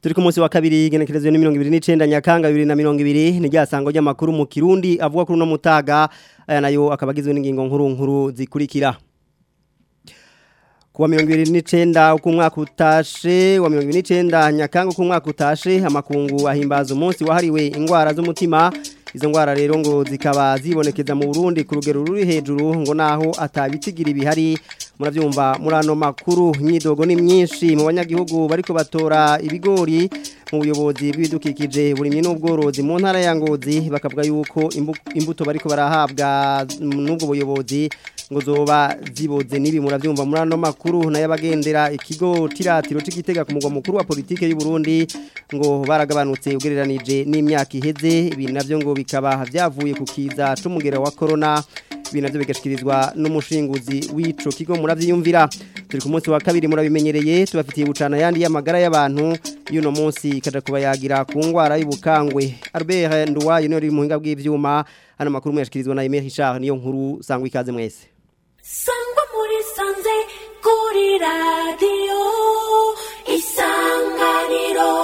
turi ku munsi wa kabiri igenekerezo ni mirongo ibiri n'icenda nyakanga bibiri na mirongo ibiri ni rya sango ry'amakuru mu kirundi avuga kuri uno mutaga aya nayo akaba agizwe n'ingingo nkuru nkuru zikurikira kuwa mirongo ibiri n'icenda uko umwaka utashe wa mirongo ibiri n'icenda nyakanga uko umwaka utashe amakungu ahimbaza umunsi wahariwe ingwara z'umutima izo ngwara rero ngo zikaba zibonekeza mu Burundi ku rugero ruri hejuru ngo naho atabitigira ibihari muravyumva muri ano makuru imyidogo ni myinshi mu banyagihugu bariko batora ibigori mu buyobozi bw'ibidukikije burimye n'ubworozi mu ntara ya Ngozi bakavuga yuko imbuto bariko barahabwa n'ubwo buyobozi ngo zoba ziboze nibi muravyumva muri ano makuru nayabagendera ikigo tiratiro c'igitega ku mugwa mukuru wa politike y'u Burundi ngo baragabanutse ugereranije n'imyaka iheze ibi navyo ngo bikaba vyavuye ku kiza c'umugera wa corona ibi navyo bigashikirizwa n'umushinguzi w'ico kigo muravyiyumvira turi ku munsi wa kabiri murabimenyereye tubafitiye bucana yandi y'amagara y'abantu y'uno munsi kaja kubayagira ku ngwara y'ubukangwe Albert Nduwayo niwe uri mu hinga bw'ivyuma hano makuru mwashikirizwa na Emile Richard niyo nkuru sangwa ikaze mwese sangwa muri sanze kuri radiyo isanganiro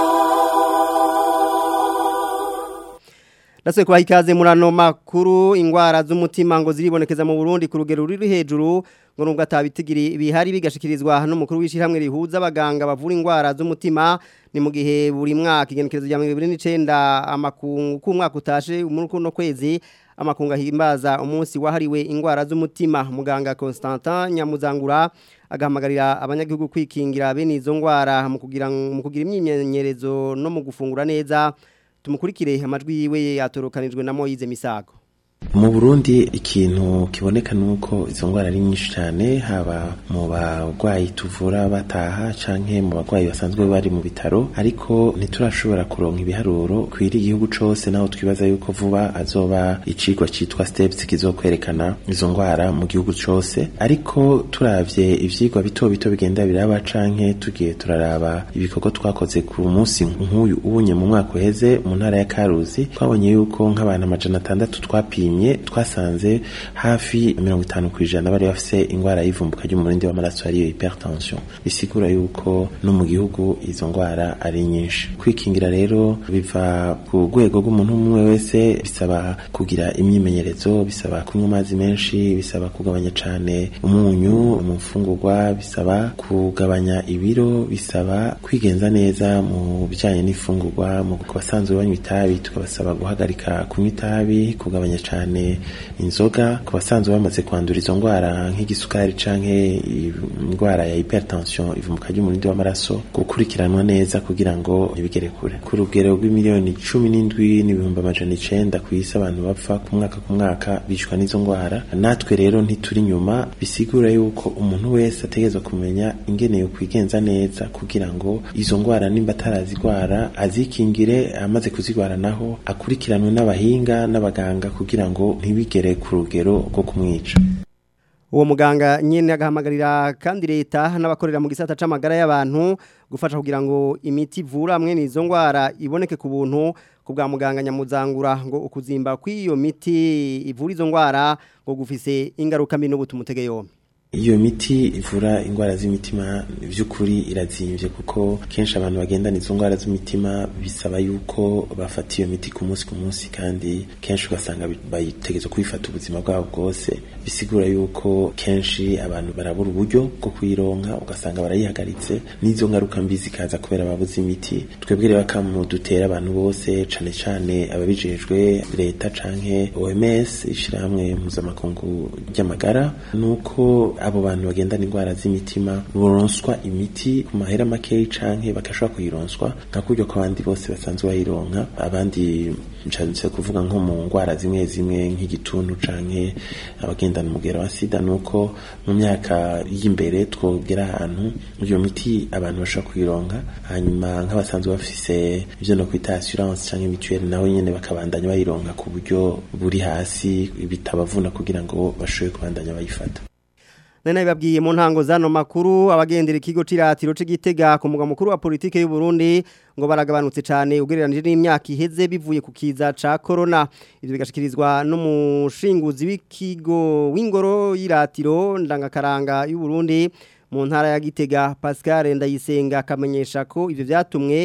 Naswe kwa ikaze murano makuru ingwara z'umutima ngo ziribonekeza mu Burundi ku rugero ruri hejuru ngo nubwo atabitigiri bihari bigashikirizwa n'umukuru w'ishiramwe rihuza abaganga bavura ingwara z'umutima ni mu gihe buri mwaka igenekerezo rya 2029 amakungu ku mwaka utashe muri kuno kwezi amakunga himbaza umunsi wahariwe ingwara z'umutima muganga Constantin Nyamuzangura agahamagarira abanyagihugu kwikingira bene izo ngwara mu kugira mu kugira imyimenyerezo no mu gufungura neza tumukurikire amajwi yiwe yatorokanijwe na Moyize Misago mu Burundi ikintu kiboneka nuko izo ngwara ari nyinshi cyane haba mu bagwayi tuvura bataha canke mu bagwayi basanzwe bari mu bitaro ariko ntiturashobora kuronka ibiharuro kwiri igihugu cose naho twibaza yuko vuba azoba icigwa citwa steps kizokwerekana izo ngwara mu gihugu cose ariko turavye ivyigwa bito bito bigenda biraba canke tugiye turaraba ibikorwa twakoze ku munsi nk'uyu ubunye mu mwaka uheze mu ntara ya Karuzi twabonye yuko nk'abantu amajana atandatu twapimye twasanze hafi mirongo itanu ku ijana bari bafise ingwara y'ivumbuka ry'umurindi w'amaraso ariyo hypertension bisigura yuko no mu gihugu izo ngwara ari nyinshi kwikingira rero biva ku rwego rw'umuntu umwe wese bisaba kugira imyimenyerezo bisaba kunywa amazi menshi bisaba kugabanya cane umunyu mu mfungurwa bisaba kugabanya ibiro bisaba kwigenza neza mu bijanye n'ifungurwa mu basanzwe banywa itabi tukabasaba guhagarika kunywa itabi kugabanya cane cyane inzoga ku basanzwe bamaze kwandura izo ndwara nk'igisukari canke indwara ya hypertension ivumuka ry'umurindi w'amaraso gukurikiranwa neza kugira ngo ntibigere kure ku rugero rw'imiliyoni cumi n'indwi n'ibihumbi amajana icenda ku isi abantu bapfa ku mwaka ku mwaka bicwa n'izo ndwara natwe rero ntituri inyuma bisigura yuko umuntu wese ategerezwa kumenya ingene yo kwigenza neza kugira ngo izo ndwara nimba atarazigwara azikingire amaze kuzigwara naho akurikiranwe n'abahinga n'abaganga kugira ngo ntibigere ku rugero rwo kumwica uwo muganga nyene agahamagarira kandi leta n'abakorera mu gisata c'amagara y'abantu gufasha kugira ngo imiti ivura amwe n'izo ngwara iboneke ku buntu ku bwa muganga nyamuzangura ngo ukuzimba kw'iyo miti ivura izo ngwara ngo gufise ingaruka mbi n'ubutumutege yombi iyo miti ivura indwara z'imitima by'ukuri irazimvye kuko kenshi abantu bagendana izo ndwara z'imitima bisaba yuko bafata iyo miti ku munsi ku munsi kandi kenshi ugasanga bayitegeza kubifata ubuzima bwabo bwose bisigura yuko kenshi abantu barabura uburyo bwo kuyironka ugasanga barayihagaritse n'izo ngaruka mbi zikaza kubera babuze imiti twebwe rero akamu dutera abantu bose cane cane ababijejwe leta canke OMS ishirahamwe mpuzamakungu ry'amagara nuko abo bantu bagendana indwara z'imitima boronswa imiti ku mahera makeyi canke bagashobora kuyironswa nka kuryo ko abandi bose basanzwe bayironka abandi nshatse kuvuga nko mu ndwara zimwe zimwe nk'igituntu canke abagendana umugero wa sida nuko mu myaka y'imbere twogera ahantu iyo miti abantu bashobora kuyironka hanyuma nk'abasanzwe bafise ivyo no kwita assurance canke mutuelle nawe nyene bakabandanya bayironka ku buryo buri hasi bitabavuna kugira ngo bashobore kubandanya bayifata Nena ibabwiye mu ntango zano makuru abagendera ikigo ciratiro c'igitega ku mugwa mukuru wa politike y'u Burundi ngo baragabanutse cyane ugereranije n'imyaka iheze bivuye ku kiza ca corona ivyo bigashikirizwa n'umushinguzi w'ikigo w'ingoro y'iratiro ndangakaranga y'u Burundi mu ntara ya Gitega Pascal Ndayisenga akamenyesha ko ivyo vyatumwe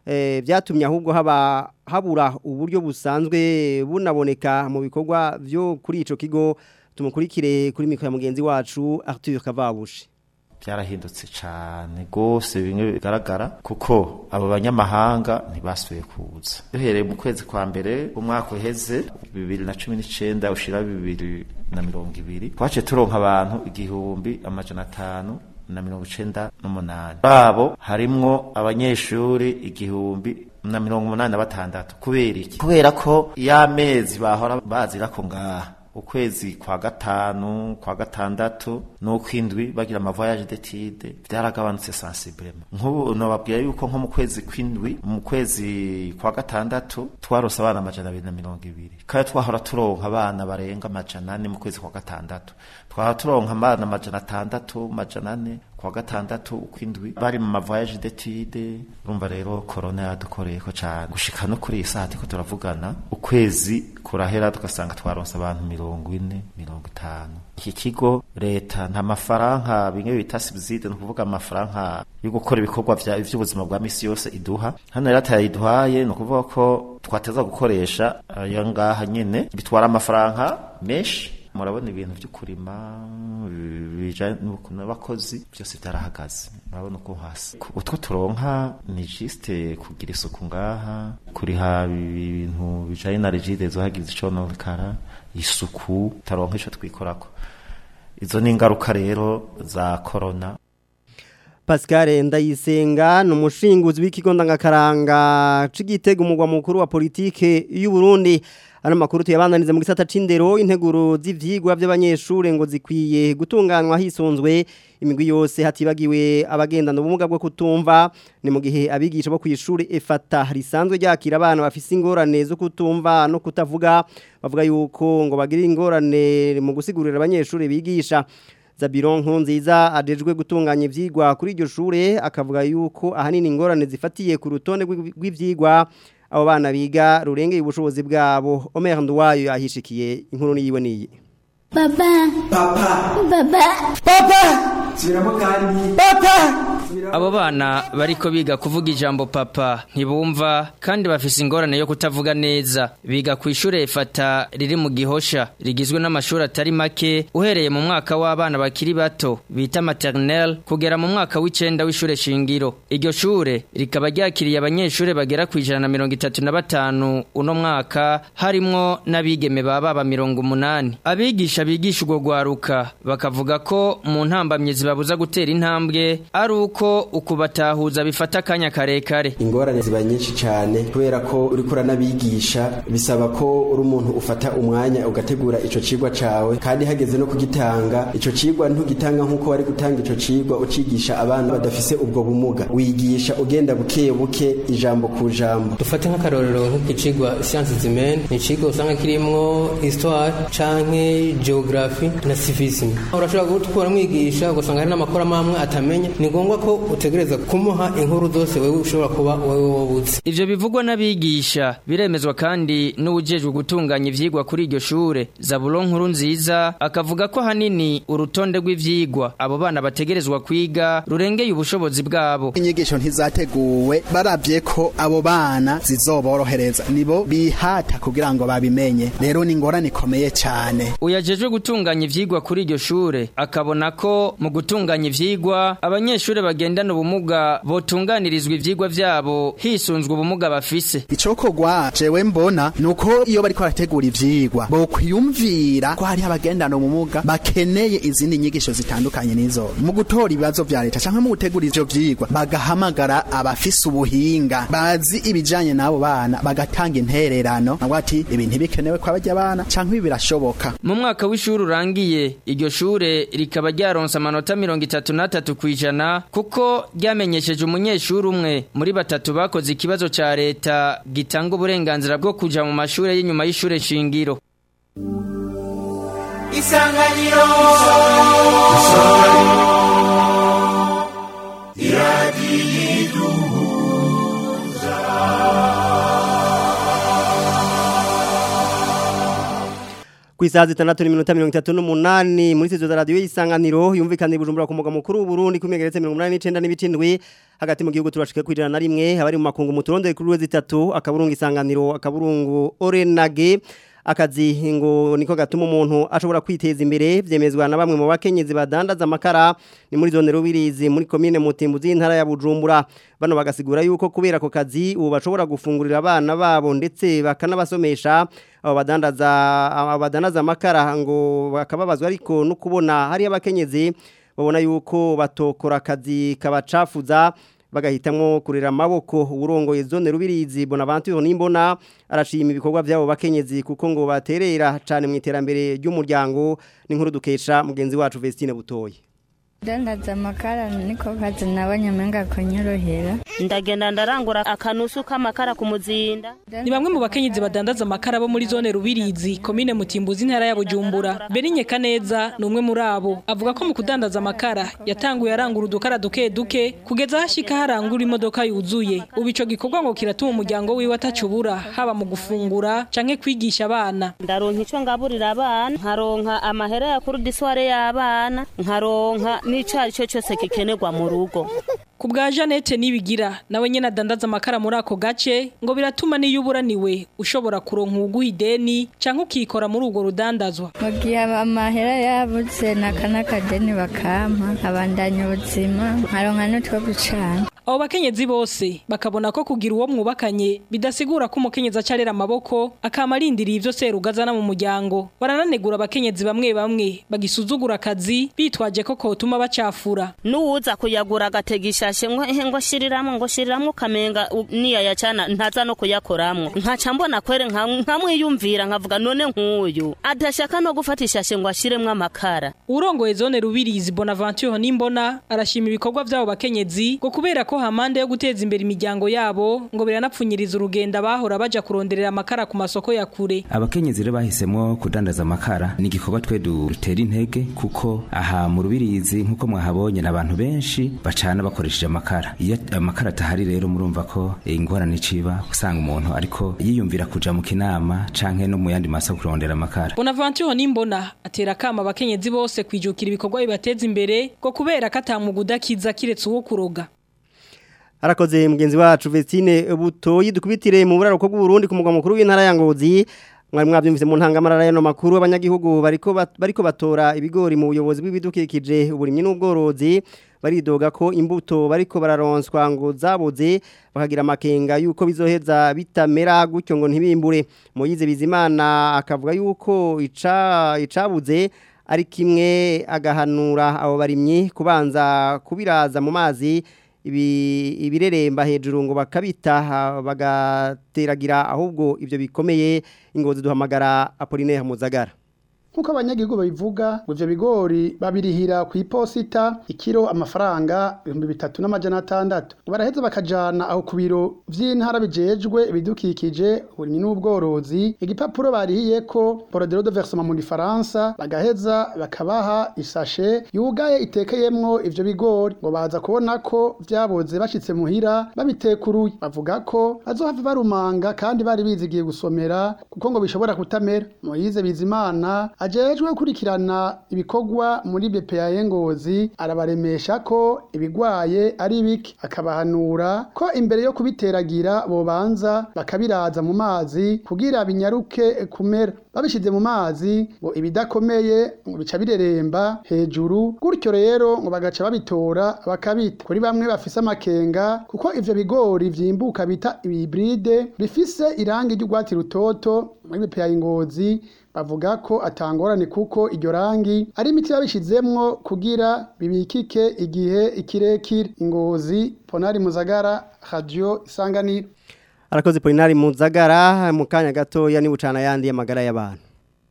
eh, byatumye ahubwo haba habura uburyo busanzwe bunaboneka mu bikorwa byo kuri ico kigo tumukurikire kuri mikoro ya mugenzi wacu Arthur Kavabushi byarahindutse cyane rwose bimwe bigaragara kuko abo banyamahanga ntibasuye kuza duhereye mu kwezi kwa mbere umwaka uheze bibiri na cumi n'icyenda ushira bibiri na mirongo ibiri twaciye turonka abantu igihumbi amajana atanu na mirongo icenda n'umunani babo harimwo abanyeshuri igihumbi na mirongo umunani na batandatu kubera iki kubera ko y'amezi bahora bazirako ngaha ukwezi kwa gatanu kwa gatandatu n'ukwindwi bagira amavoyage d'étude byaragabanutse sensiblement nk'ubu nababwira yuko nko mu kwezi kwindwi mu kwezi kwa gatandatu twarose abana amajana abiri na mirongo ibiri kandi twahora turonka abana barenga amajana ane mu kwezi kwa gatandatu twahora turonka abana amajana atandatu amajana ane kwa gatandatu ukwindwi bari mu mavoyage d'étude urumva rero corona yadukoreyeko cyane gushika no kuri iyi saha turiko turavugana ukwezi kurahera tugasanga twaronse abantu mirongo ine mirongo itanu iki kigo leta nta mafaranga bimwe bita subside ni ukuvuga amafaranga yo gukora ibikorwa vya ivy'ubuzima bwa misi yose iduha hano rero atayiduhaye ni ukuvuga ko twateza gukoresha ayo ngaha nyene bitwara amafaranga menshi murabona ibintu byo kurima bijanye n'abakozi byose byarahagaze murabona uko hasi utwo turonka ni juste kugira isuku ngaha kuriha ibintu bijanye na rigide zo hagize icononekara isuku taronka ico twikorako izo ni ingaruka rero za corona Pascal Ndayisenga ni umushinguzi w'ikigo ndangakaranga c'igitego umugwa mukuru wa politike y'u Burundi ano makuru tuyabandanize mu gisata c'indero integuro z'ivyigwa by'abanyeshure ngo zikwiye gutunganywa hisunzwe imigwi yose hatibagiwe abagendana ubumuga bwo kutumva ni mu gihe abigisha bo kw'ishure efata risanzwe ryakira abana bafise ingorane zo kutumva no kutavuga bavuga yuko ngo bagira ingorane mu gusigurira abanyeshure bigisha Zabiron nziza adejwe gutunganya ivyigwa kuri iryo shure akavuga yuko ahanini ingorane zifatiye ku rutonde rw'ivyigwa abo bana biga rurengeye ubushobozi bwabo Omer Nduwayo yahishikiye inkuru niyiwe niyi Papa. Papa. Papa. Papa. Subiramo kandi. Papa. Abo bana bariko biga kuvuga ijambo papa ntibumva kandi bafise ingorane yo kutavuga neza biga ku ishure efata riri mu gihosha rigizwe n'amashuri atari make uhereye mu mwaka w'abana bakiri bato bita maternelle kugera mu mwaka w'icenda w'ishure shingiro iryo shure rikaba ryakiriye abanyeshure bagera ku ijana na mirongo itatu na batanu uno mwaka harimwo n'abigeme ba baba mirongo umunani abigisha bigisha urwo rwaruka bakavuga ko mu ntambamye zibabuza gutera intambwe ari uko ukubatahuza bifata akanya karekare ingorane ziba nyinshi cyane kubera ko uri kuranabigisha bisaba ko uri umuntu ufata umwanya ugategura ico cigwa cawe kandi hageze no kugitanga ico cigwa ntugitanga nk'uko wari gutanga ico cigwa ucigisha abana badafise ubwo bumuga wigisha ugenda buke buke ijambo ku jambo dufate nk'akarorero nk'ikicigwa siyansi zimene ni icigwa usanga kirimwo histoire canke geography na civisme urashobora gukora mwigisha ugasanga hari n'amakuru amwe atamenya ni ngombwa ko utegereza kumuha inkuru zose wewe ushobora kuba wewe wabuze ivyo bivugwa n'abigisha biremezwa kandi n'uwujejwe gutunganya ivyigwa kuri iryo shure Zabulon nkuru nziza akavuga ko hanini urutonde rw'ivyigwa abo bana bategerezwa kwiga rurengeye ubushobozi bwabo inyigisho ntizateguwe barabye ko abo bana zizoborohereza nibo bihata kugira ngo babimenye rero ni ingorane ikomeye cyane uyajejwe gutunganya ivyigwa kuri iryo shure akabona ko mu gutunganya ivyigwa abanyeshure bagendana ubumuga botunganirizwa ivyigwa vyabo hisunzwe ubumuga bafise icokogwa jewe mbona nuko iyo bariko barategura ivyigwa bokwiyumvira ko hari abagendana ubumuga bakeneye izindi nyigisho zitandukanye nizo mu gutora ibibazo vya leta canke mu gutegura ivyo vyigwa bagahamagara abafise ubuhinga bazi ibijanye n'abo bana bagatanga intererano nabwo ati ibi ntibikenewe kwa barya bana canke ibi birashoboka mu mwaka w'ishuri urangiye iryo shure rikaba ryaronse amanota mirongo itatu n'atatu kw'ijana kuko ryamenyesheje umunyeshuri umwe muri batatu bakoze ikibazo ca leta gitanga uburenganzira bwo kuja mu mashure y'inyuma y'ishure shingiro isanganiro ku isaha zitandatu n'iminota mirongo itatu n'umunani muri sitidiyo za radiyo y'isanganiro yumvikana ibujumbura ku mugwa mukuru w'uburundi ku megeretse mirongo umunani n'icenda n'ibicindwi hagati mu gihugu turashika ku ijana na rimwe abari mu makungu mu turondere kuri wezi itatu akaburungu isanganiro akaburungu orenage akazi ngo niko gatuma umuntu ashobora kwiteza imbere byemezwa na bamwe mu bakenyezi badandaza amakara ni muri zone rubirizi muri komine mutimbuzi intara ya Bujumbura bano bagasigura yuko kubera ako kazi ubu bashobora gufungurira abana babo ndetse bakanabasomesha abo badandaza abo badandaza amakara ngo bakababazwa ariko no kubona hari abakenyezi babona yuko batokora akazi kabacafuza bagahitamwo kurera amaboko urongoye zone rubirizi Bonaventure nimbona arashima ibikorwa byabo bakenyezi kuko ngo baterera cyane mu iterambere ry'umuryango n'inkuru dukesha mugenzi wacu Vestine Butoyi dandaza amakara niko kazi nabanyamenga kunyorohera ndagenda ndarangura akanusu k'amakara ku muzinda ni bamwe mu bakenyezi badandaza amakara bo muri zone rubirizi komine mutimbuzi intara ya bujumbura berinye kaneza ni umwe muri abo avuga ko mu kudandaza amakara yatanguye arangura udukara duke duke kugeza hashika harangura imodoka yuzuye ubu ico gikorwa ngo kiratuma umuryango wiwe atacubura haba mu gufungura canke kwigisha abana ndaronka ico ngaburira abana nkaronka amahera ya kurudisware y'abana nkaronka n'ico ari cyo cyose gikenerwa mu rugo ku bwa Jeannette nibigira nawe nyene adandaza amakara muri ako gace ngo biratuma niyo uburaniwe ushobora kuronka uguha ideni canke ukikora muri urwo rudandazwa mu gihe amahera yabuze n'akanakadeni bakampa abandanya ubuzima nkaronka n'utwo gucana abo bakenyezi bose bakabona ko kugira uwo mwubakanye bidasigura ko umukenyezi acarera amaboko akama arindiriye ivyo serugazana mu muryango barananegura abakenyezi bamwe bamwe bagisuzugura akazi bitwaje ko kotuma bacafura n'uwuza kuyagura agatega ishashe ngo ehe ngo shiriramwo ngo shiriramwo ukamenga u- niyaya cana ntaza no kuyakoramwo nkaca mbona kwere nka- nkamwiyumvira nkavuga none nk'uyu adashaka no gufata ishashe ngo ashiremwo amakara urongoye zone rubirizi bonaventure nimbona arashima ibikorwa vy'abo bakenyezi ngo kubera ko hamande yo guteza imbere imiryango yabo ngo biranapfunyiriza urugendo abahora baja kuronderera amakara ku masoko ya kure abakenyezi rero bahisemo kudandaza amakara ni igikorwa twe dutera intege kuko aha mu rubirizi nk'uko mwahabonye n'abantu benshi bacana bakoresheje amakara iyo amakara atahari rero murumva ko eh, ingorane iciba usanga umuntu ariko yiyumvira kuja mu kinama canke no mu yandi masoko kurondera amakara bonaventure nimbona atera akama abakenyezi bose kwijukira ibikorwa bibateza imbere ngo kubera ko atamuga udakiza kiretse uwo kuroga Arakoze mugenzi wacu Vestine Butoyi dukubitire mu buraruko bw'Uburundi ku mugwa mukuru w'intara ya Ngozi mwari mwabyumvise mu ntangamarara y'ano makuru abanyagihugu bariko bat- bariko batora ibigori mu buyobozi bw'ibidukikije uburimyi n'ubworozi baridoga ko imbuto bariko bararonswa ngo zabuze bakagira amakenga yuko bizoheza bitamera gutyo ngo ntibimbure Moyize Bizimana akavuga yuko ica icabuze ari kimwe agahanura abo barimyi kubanza kubiraza mu mazi ibi ibireremba hejuru ngo bakabita ha- bagateragira ahubwo ibyo bikomeye ingozi duhamagara Apollinaire Muzagara Nkuko abanyagihugu babivuga ngo ivyo bigori babirihira ku iposita ikiro amafaranga ibihumbi bitatu n'amajana atandatu baraheza bakajana aho ku biro vy'intara bijejwe ibidukikije uburimyi n'ubworozi igipapuro barihiyeko bordereau de versement mu gifaransa bagaheza bakabaha isashe yugaye itekeyemwo ivyo bigori ngo baza kubona ko vyaboze bashitse muhira babitekuruye bavuga ko bazohava barumanga kandi bari bizigiye gusomera kuko ngo bishobora kutamera Moyize Bizimana ajejwe gukurikirana ibikorwa muri BPA Ngozi arabaremesha ko ibigwaye ari biki akabahanura ko imbere yo kubiteragira bobanza bakabiraza mu mazi kugira binyaruke kumera babishize mu mazi ngo ibidakomeye ngo bica bireremba hejuru gutyo rero ngo bagaca babitora bakabita kuri bamwe bafise amakenga kuko ivyo bigori vyimbuka bita ibibride bifise irangi ry'urwatsi rutoto muri BPA Ngozi bavuga ko atangorane kuko iryo rangi ari imiti babishizemwo kugira bibikike igihe ikirekire ingozi ponari muzagara radio isanganiro Arakoze Apollinaire Muzagara mu kanya gatoya ni bucana yandi y'amagara y'abantu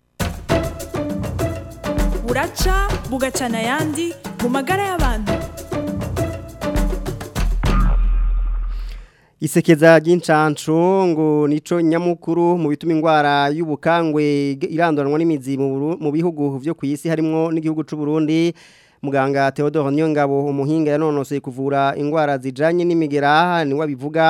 buraca bugacana ayandi mu magara y'abantu Isekeza ry'incanco ngo nico nyamukuru mu bituma ingwara y'ubukangwe iranduranwa n'imizi mu Buru- mu bihugu vyo ku isi harimo n'igihugu c'u Burundi muganga Theodore Nyongabo umuhinga yanonosoye kuvura ingwara zijanye n'imigera ni wabivuga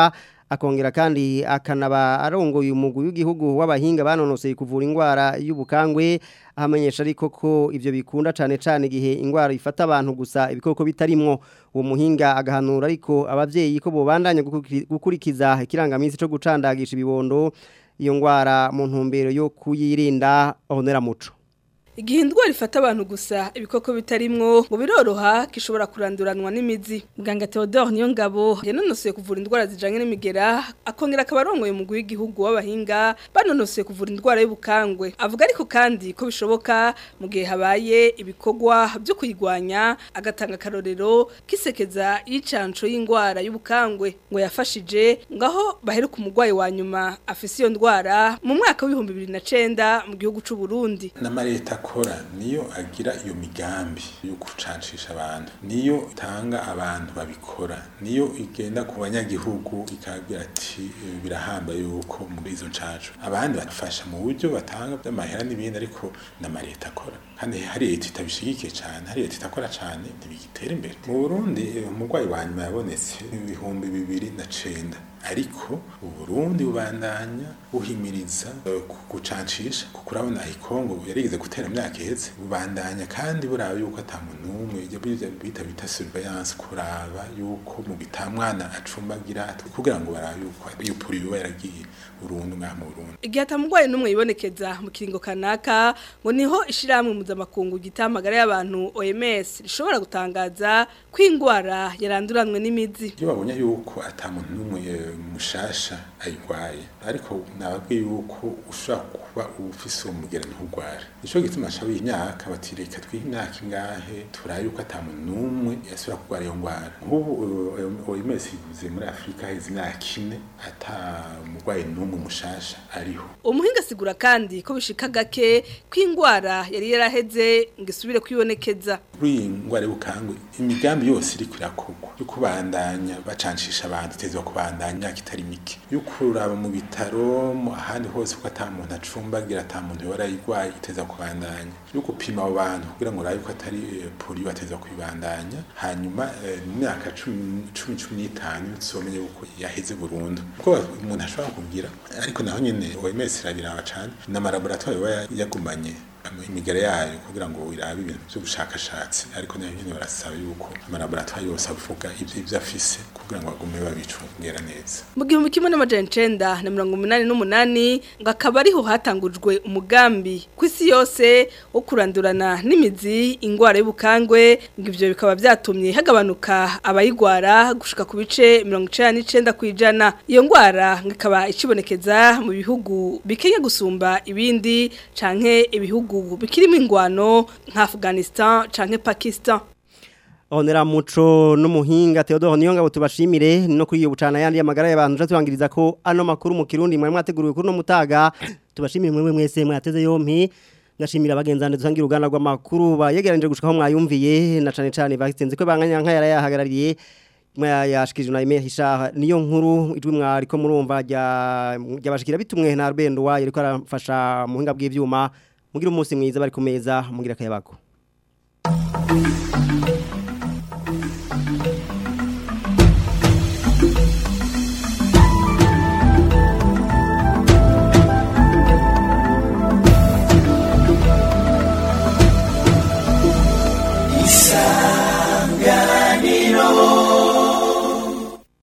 akongera kandi akanaba arongoye umugwi w'igihugu w'abahinga banonoseye kuvura indwara y'ubukangwe ahamenyesha ariko ko ivyo bikunda cane cane igihe indwara ifata abantu gusa ibikoko bitarimwo uwo muhinga agahanura ariko abavyeyi ko bobandanya gukurikiza ikirangaminsi co gucandagisha ibibondo iyo ndwara mu ntumbero yo kuyirinda honera muco Igihe indwara ifata abantu gusa ibikoko bitarimwo ngo biroroha kishobora kuranduranwa n'imizi. Muganga Theodore niyo ngabo yanonosoye kuvura indwara zijanye n'imigera akongera akabarongoye mu w'igihugu w'abahinga banonosoye kuvura indwara y'ubukangwe. Avuga ariko kandi ko bishoboka mu gihe habaye ibikorwa byo kuyigwanya agatanga karorero kisekeza y'icanco y'indwara y'ubukangwe ngo yafashije ngaho baheruka umugwayi wa nyuma afise iyo ndwara mu mwaka w'ibihumbi bibiri na cenda mu gihugu c'u Burundi. n'amareta akora niyo agira iyo migambi yo gucancisha abantu niyo itanga abantu babikora niyo igenda ku banyagihugu ikabwira ati "Eh, birahamba yuko muri izo ncaco abandi bafasha mu buryo batanga by'amahera n'ibindi ariko n'amareta akora kandi hari leta itabishigikiye cyane hari leta itakora cyane ntibigitera imbere mu burundi eh, umurwayi wa nyuma yabonetse ibihumbi bibiri na cenda ariko uburundi bubandanya buhimiriza eh, ku- gucancisha kuko urabona ikongo yarigeze gutera imyaka iheze bubandanya kandi buraba yuko ata muntu n'umwe ibyo bita- bita bita surveillance kuraba yuko mu bitamwana acumbagira kugira ngo barabe yuko iyo puri yoba yaragiye burundu ngaha mu burundi Igihe atamugwaye numwe yibonekeza mu kiringo kanaka ngo niho ishiramwe mpuzamakungu gitamagara y'abantu OMS rishobora gutangaza ko indwara yaranduranwe n'imizi. iyo babonye yuko ata muntu n'umwe eh, mushasha ayirwaye ariko nababwiye yuko ushobora kuba ufise uwo mugera ntugware nico gituma nshabiye imyaka bati reka twihe imyaka ingahe turabe yuko ata muntu n'umwe yasubira kurwara iyo ndwara nk'ubu eh, OMS ivuze muri Afurika heze imyaka ine ata mugwayi n'umwe mushasha ariho Umuhinga asigura kandi ko bishika gake ko indwara yari yaraheze ngo isubire kwibonekeza. kuri iyi ndwara y'ubukangwe imigambi yose iri kurakorwa yo kubandanya bacancisha abantu itezwa kubandanya imyaka itari mike yo kuraba mu bitaro mu ahandi hose ko ata muntu acumbagira ata muntu yora yigwaye iteza kubandanya yo gupima abo bantu kugira ngo urabe ko atari eh, polio bateza kubandanya hanyuma eh, mu myaka cumi cumi cumi n'itanu tuzomenye yuko yaheze burundu kuko umuntu ashobora kugira ariko naho nyene OMS irabiraba cane n'amalaboratoire baba yagumanye ama- imigara yayo kugira ngo irabe ibintu by'ubushakashatsi ariko nayo nyene barasaba yuko amalaboratoire yose avuga ivyo ivyo afise kugira ngo bagume babicungera neza Mu gihumbi kimwe n'amajana icenda na mirongo umunani n'umunani ngo akaba ariho hatangujwe umugambi ku isi yose wo kurandurana n'imizi indwara y'ubukangwe ngo ivyo bikaba vyatumye hagabanuka abayigwara gushika ku bice mirongo icenda n'icenda kw'ijana iyo ndwara ngo ikaba icibonekeza mu bihugu bikenya gusumba ibindi canke ibihugu bikirimo ingwano nka Afghanistan canke Pakistan Honera muco n'umuhinga Theodore Niyongabo tubashimire no kuri iyo bucana yandi yamagara y'abantu je turangiriza ko ano makuru mu Kirundi mwari mwateguriwe kuri no mutaga tubashimire mwe mwese mwateze yompi ngashimira abagenzane dusangira uruganda rw'amakuru bayegeranije gushikaho mwayumviye na cane cane bakizenze ko banganya nka yara yahagarariye mwayashikije na email hisha niyo nkuru ijwi mwari ko murumva rya ryabashikira bitumwe na Rubendo wayo ariko arafasha muhinga bw'ivyuma mugira umunsi mwiza bari ku meza mugira akayabago